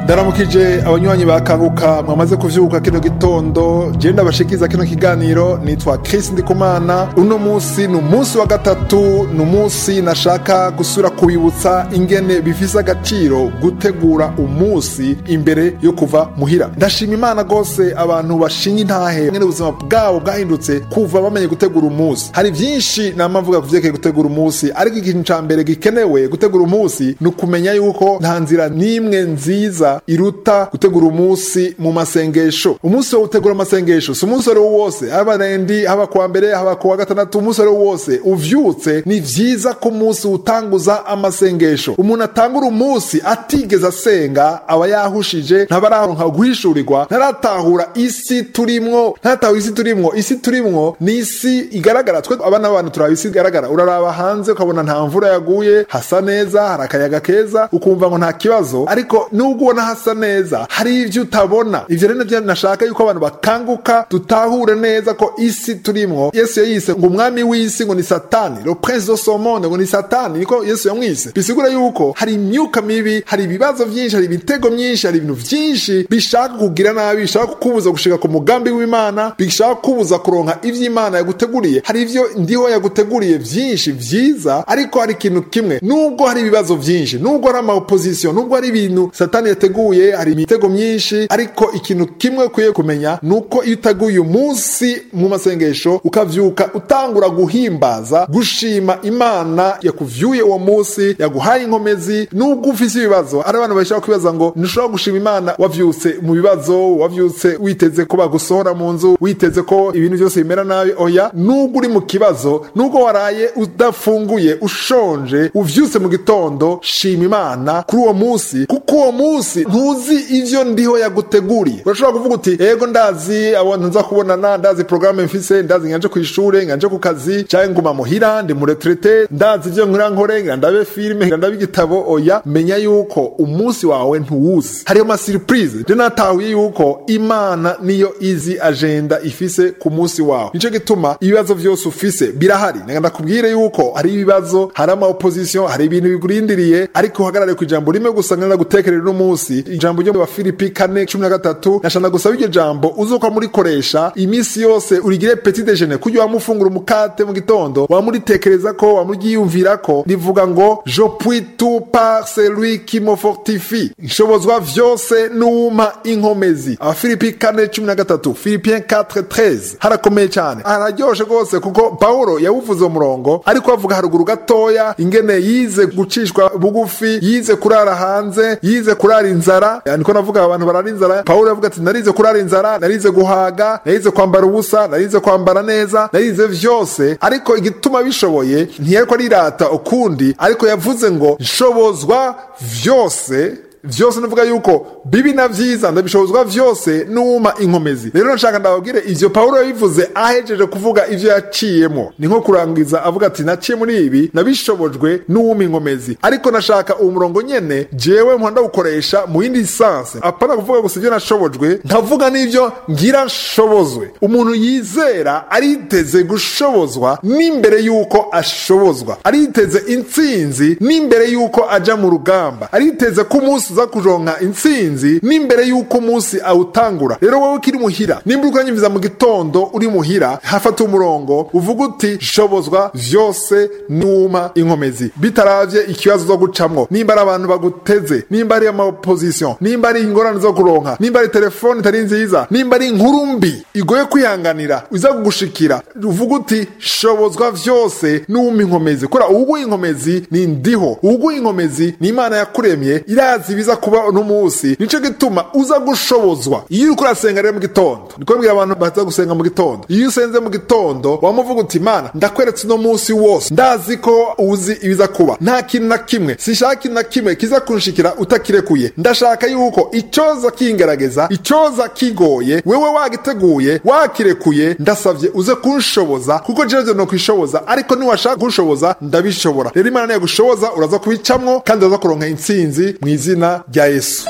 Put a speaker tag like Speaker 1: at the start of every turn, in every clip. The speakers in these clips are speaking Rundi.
Speaker 1: ndaramukije abanywanyi bakanguka mwamaze kuvyuka kino gitondo je ndabashikiza kino kiganiro nitwa Chris Ndikumana uno musi ni umunsi wa gatatu ni umunsi nashaka gusura kubibutsa ingene bifise agaciro gutegura umunsi imbere yo kuva muhira ndashima imana gose abantu bashinga intahe ngene ubuzima bwabo bwahindutse kuva bamenye gutegura umunsi hari vyinshi nama mvuga kuvyerekeye gutegura umunsi ariko ikintu ca mbere gikenewe gutegura umunsi ni ukumenya yuko nta nzira n'imwe nziza iruta gutegura umunsi mu masengesho umunsi wo gutegura amasengesho si umunsi wari wose haba rendi haba kuwa mbere haba kuwa gatandatu umunsi wari wose uvyutse ni vyiza ko umunsi utanguza amasengesho umuntu atangura umunsi atigeze asenga aba yahushije ntabararonka guhishurirwa ntaratahura isi turimwo ntaratahura isi turimwo isi turimwo ni isi igaragara twe abana b'abantu turaba isi igaragara uraraba hanze ukabona nta mvura yaguye hasa neza hari akayaga keza ukumva ngo nta kibazo ariko nubwo ubona hasa neza hari ivyo utabona ivyo rero navyo nashaka yuko abantu bakanguka dutahure neza ko isi turimwo yesu yayise ngo umwami w'isi ngo ni satani le prince de ce monde ngo ni satani niko yesu yamwise bisigura yuko hari imyuka mibi hari ibibazo vyinshi hari ibitego myinshi hari ibintu vyinshi bishaka kugira nabi bishaka kukubuza gushika ku mugambi w'imana bishaka kukubuza kuronka ivyo imana yaguteguriye hari ivyo ndiho yaguteguriye vyinshi vyiza ariko hari ikintu kimwe nubwo hari ibibazo vyinshi nubwo hari ama opposition nubwo hari ibintu satani yateguye hari imitego myinshi ariko ikintu kimwe ukwiye kumenya nuko iyo uteguye umunsi mu masengesho ukavyuka utangura guhimbaza gushima imana yakuvyuye uwo munsi yaguhaye inkomezi nubwo ufise ibibazo ari abantu bashaka kwibaza ngo ntushobora gushima imana wavyutse mu bibazo wavyutse witeze ko bagusohora mu nzu witeze ko ibintu byose bimera nabi oya nubwo uri mu kibazo nubwo waraye udafunguye ushonje uvyutse mu gitondo shima imana kuri uwo munsi kuko uwo munsi ntuzi ivyo ndiho yaguteguriye urashobora kuvuga uti ego ndazi abantu nza kubonana ndazi programme mfise ndazi nganje ku ishure nganje ku kazi canke nguma muhira ndi mu retraite ndazi ivyo nkora nkore ngira ndabe filime ngira ndabe igitabo oya menya yuko umunsi wawe ntuwuzi hariyo ama surprise je natahuye yuko imana niyo izi agenda ifise ku munsi wawe nico gituma ibibazo vyose ufise birahari nanga ndakubwire yuko hari ibibazo hari ama opposition hari ibintu bikurindiriye ariko uhagarare ku ijambo rimwe gusa ngenda gutekerera uno munsi ijambo ryo mu bafilipi kane cumi na gatatu nashaka gusaba iryo jambo uzuka murikoresha iminsi yose urigire petit déjeuner kurya wamufungura umukate mu gitondo wamuritekereza ko wamuryiyumvira ko rivuga ngo je puis tout par celui qui me fortifie nshobozwa vyose n'uwumpa inkomezi abafilipi kane cumi na gatatu filipien 4 harakomeye cyane hararyoshe rwose kuko pawulo yawuvuze umurongo ariko avuga haruguru gatoya ingene yize gucishwa bugufi yize kurara hanze yize kurara inzara niko navuga abantu barara inzara pawulo yavuga ati narize kurara inzara narize guhaga narize kwambara ubusa narize kwambara neza narize vyose ariko igituma bishoboye ntiyariko arirata ukundi ariko yavuze ngo nshobozwa vyose vyose nuvuga yuko bibi na vyiza ndabishobozwa vyose n'uma inkomezi rero nshaka ndababwire ivyo pawulo yabivuze ahejeje kuvuga ivyo yaciyemo ni nko kurangiza avuga ati naciye muri ibi nabishobojwe n'uwuma inkomezi ariko nashaka uwo murongo nyene jewe mpora ndawukoresha mu yindi sanse apana kuvuga gusa ivyo nashobojwe nkavuga n'ivyo ngira nshobozwe umuntu yizera ariteze gushobozwa n'imbere yuko ashobozwa ariteze intsinzi n'imbere yuko aja mu rugamba ariteze ko umunsi uza kuronka intsinzi n'imbere yuko umunsi awutangura rero wowe ukiri muhira nimba uriko uranyumviza mu gitondo uri muhira hafata umurongo uvuga uti shobozwa vyose n'uma inkomezi bitaravye ikibazo zo gucamwo nimba ari abantu baguteze nimba ari amaopposition nimba ari ingorane zo kuronka nimba ari telefone itari nziza nimba ari inkuru mbi igoye kwihanganira iza kugushikira uvuga uti shobozwa vyose n'uma inkomezi kubera uwuguha inkomezi ni ndiho uwuguha inkomezi ni imana yakuremye irazi biza kuba uno munsi nico gituma uza gushobozwa iyo uriko urasenga rero mu gitondo niko mbwira abantu baza gusenga mu gitondo iyo usenze mu gitondo wamuvuga uti mana ndakweretse uno munsi wose ndazi ko uzi ibiza kuba nta kintu na kimwe sinshaka ikintu na kimwe kiza kunshikira utakirekuye ndashaka yuko icoza kingerageza icoza kigoye wewe wagiteguye wakirekuye ndasavye uze kunshoboza kuko jewe no kwishoboza ariko niwashaka kunshoboza ndabishobora rero imana niyagushoboza uraza kubicamwo kandi uraza kuronka intsinzi mu izina rya yesu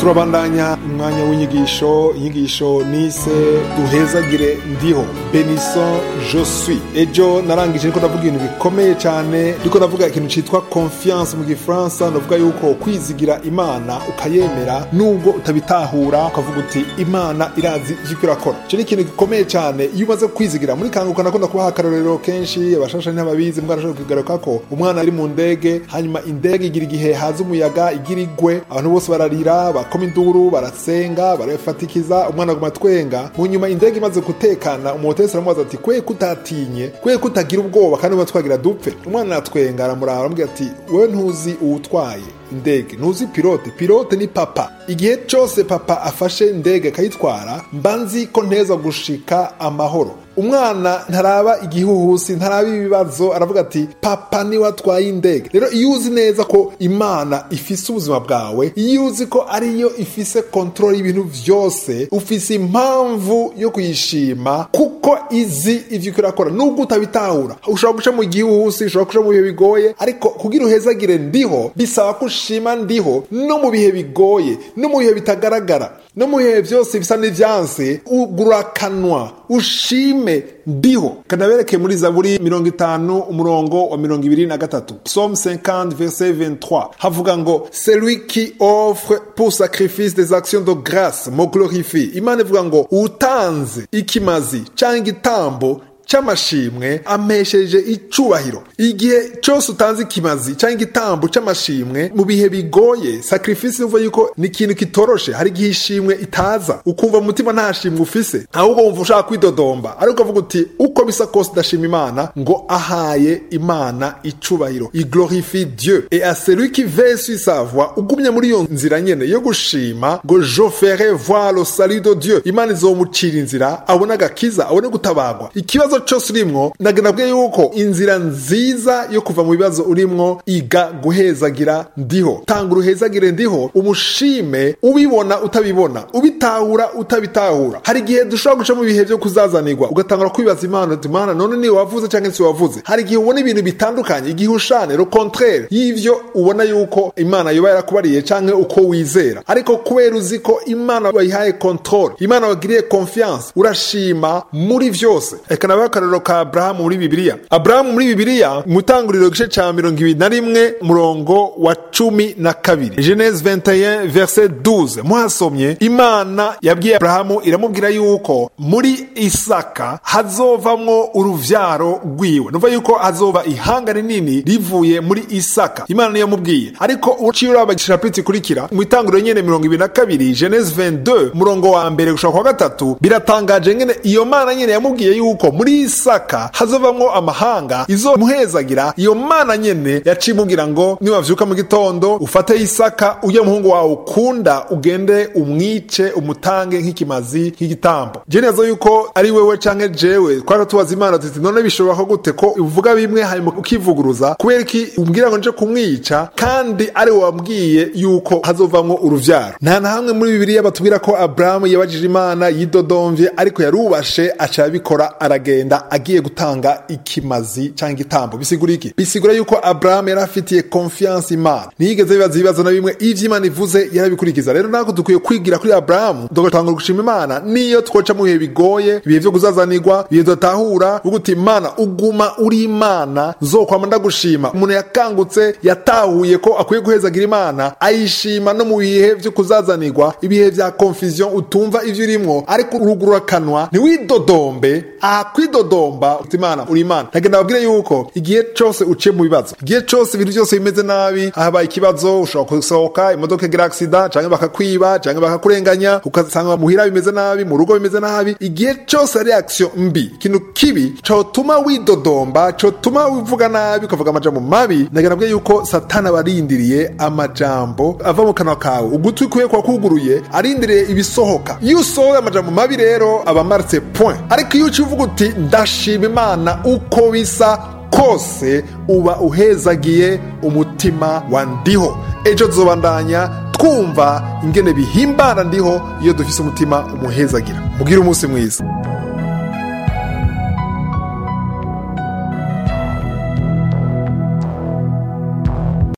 Speaker 1: turabandanya umwanya w'inyigisho inyigisho nise duhezagire ndiho benison josui ejo narangije niko ndavuga ibintu bikomeye cyane ndiko ndavuga ikintu cyitwa confiance mu gifaransa ndavuga yuko kwizigira imana ukayemera nubwo utabitahura ukavuga uti imana irazi ivyo irakora icyo ni ikintu gikomeye cyane iyo umaze kwizigira muri kanguka nakunda kubaha akarorero kenshi abashasha ntibabizi mwarashobora kugaruka ko umwana ari mu ndege hanyuma indege igira igihe haza umuyaga igira igwe abantu bose bararira bakoma induru barasenga barafatikiza umwana aguma twenga mu nyuma indege imaze gutekana umuhotesi aramubaza ati kwe kutatinye kwe kutagira ubwoba kandi uba twagira dupfe umwana aratwenga aramuraba aramubwira ati wewe ntuzi uwutwaye indege ntuzi pilote pilote ni papa igihe cyose papa afashe indege akayitwara mba nzi ko nteza gushika amahoro umwana ntaraba igihuhusi ntaraba ibibazo aravuga ati papa niwe atwaye indege rero iyo uzi neza ko imana ifise ubuzima bwawe iyo uzi ko ariyo ifise kontrole y'ibintu byose ufise impamvu yo kuyishima kuko izi ivyo irakora nubwo utabitahura ushobora guca mu gihuhusi ushobora guca mu bihe bigoye ariko kugira uhezagire ndiho bisaba ko ushima ndiho no mu bihe bigoye no mu bihe bitagaragara no mu bihe byose bisa n'ivyanse ugurakanwa ushime ndiho kanabereke muri zaburi mirongo itanu umurongo wa mirongo ibiri na gatatu psalm 50 verset 23 havuga ngo celui qui offre pour sacrifice des actions de grâce mo glorifie imana ivuga ngo utanze ikimazi cyangwa igitambo c'amashimwe amesheje icubahiro igihe cyose utanze ikimazi cyangwa igitambo c'amashimwe mu bihe bigoye sacrifice uva yuko ni ikintu kitoroshe hari igihe ishimwe itaza ukumva mu mutima nta shimwe ufise ahubwo wumva ushaka kwidodomba ariko ukavuga uti uko bisa kose ndashima imana ngo ahaye imana icubahiro i glorifie dieu et à celui qui veille sur sa voie ugumye muri iyo nzira nyene yo gushima ngo je ferai voir le salut de dieu imana izomucira inzira abone agakiza abone gutabagwa ikibazo cyose urimwo ndagenabwe yuko inzira nziza yo kuva mu bibazo urimwo iga guhezagira ndiho tanga uruhezagire ndiho umushime ubibona utabibona ubitahura utabitahura hari igihe dushobora guca mu bihe byo kuzazanirwa ugatangura kwibaza imana uti mana none ni wavuze cyangwa si wavuze hari igihe ubona ibintu bitandukanye igihe ushane le contraire y'ivyo ubona yuko imana yoba yarakubariye canke uko wizera ariko kubera uzi ko imana wayihaye controle imana wagiriye confiance urashima muri vyose reka nabaho akarorero ka aburahamu muri bibiliya aburahamu muri bibiliya mu itanguriro igice ca mirongo ibiri na rimwe murongo wa cumi na kabiri genese 21 verset 12 muhasomye imana yabwiye aburahamu iramubwira yuko muri isaka hazovamwo uruvyaro rwiwe nuva yuko hazova ihanga rinini rivuye muri isaka imana niyo yamubwiye ariko uciye uraba igishapiti ikurikira mu itanguriro nyene mirongo ibiri na kabiri genese 22 murongo wa mbere gushaka kwa gatatu biratangaje ngene iyo mana nyene yamubwiye yuko muri isaka hazovamwo amahanga izomuhezagira iyo mana nyene yaciye imubwira ngo niwavyuka mu gitondo ufate isaka ujye muhungu wawe ukunda ugende umwice umutange nk'ikimazi nk'igitambo je neza yuko ari wewe canke jewe twara tubaza imana tuti none bishoboka gute ko uvuga bimwe hanyuma ukivuguruza kubera iki umbwira ngo nje kumwica kandi ari we wambwiye yuko hazovamwo uruvyaro nta na hamwe muri bibiliya batubwira ko aburahamu yabajije imana yidodomvye ariko yarubashe aca abikora aragenda agiye gutanga ikimazi cyangwa igitambo bisigura iki bisigura yuko aburahamu yari afitiye confiance imana ntiyigeze bibaza ibibazo na bimwe ivyo imana ivuze yarabikurikiza rero natwe dukwiye kwigira kuri aburahamu tugatangura gushima imana niyo twoca mu bihe bigoye ibihe vyo kuzazanirwa ibihe tudatahura uguti imana uguma uri imana zokwama ndagushima umuntu yakangutse yatahuye ko akwiye guhezagira imana ayishima no mu bihe vyo kuzazanirwa ibihe vya confusion utumva ivyo urimwo ariko urugurura kanwa ntiwidodombe aha kwidodomba uti imana uri imana ntagenda babwire yuko igihe cose uciye mu bibazo igihe cose ibintu byose bimeze nabi habaye ikibazo ushobora gusohoka imodoka igira aksida canke bakakwiba canke bakakurenganya ugasanga muhira bimeze nabi mu rugo bimeze nabi igihe cose ari action mbi ikintu kibi cotuma widodomba cotuma wivuga nabi ukavuga amajambo mabi ndagenda babwire yuko satani aba arindiriye amajambo ava mu kanwa kawe ugutwi kwiye kwa kuguruye arindiriye ibisohoka iyo usohoye amajambo mabi rero aba amaritse point ariko iyo uciye uvuga uti ndashima imana uko bisa kose uba uhezagiye umutima wa ndiho ejo tuzobandanya twumva ingene bihimbara ndiho iyo dufise umutima umuhezagira mugire umunsi mwiza